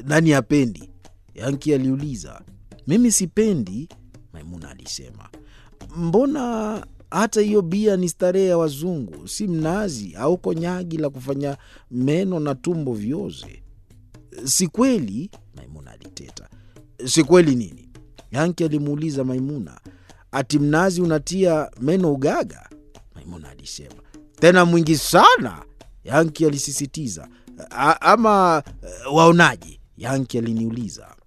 nani hapendi? Yanki aliuliza. Mimi sipendi, Maimuna alisema. Mbona hata hiyo bia ni starehe ya wazungu, si mnazi au konyagi la kufanya meno na tumbo vioze. Si kweli? Maimuna aliteta. Si kweli nini? Yanki alimuuliza Maimuna. Ati mnazi unatia meno ugaga? Maimuna alisema. Tena mwingi sana, Yanki alisisitiza. A, ama waonaje? Yanki aliniuliza.